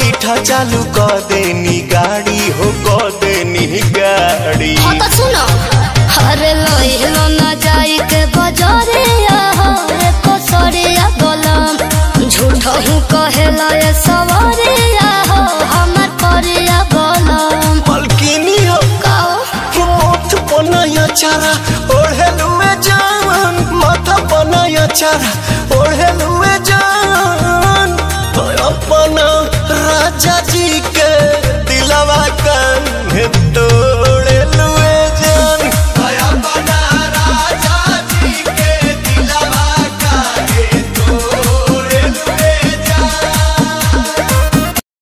बैठा चालू क देनी गाड़ी हो क देनी गाड़ी हाँ तो सुनो अरे लइलो ना जाई के बजरिया हो रे कोसरिया बोलम झूठ हूँ कहेला ये सवरिया हो हमर करिया बोलम मलकिनी हो काओ मोथ बनाया चारा ओढ़ेलू में जान माथा बनाया चारा ओढ़ेलू में जान तो अपना राजा जी के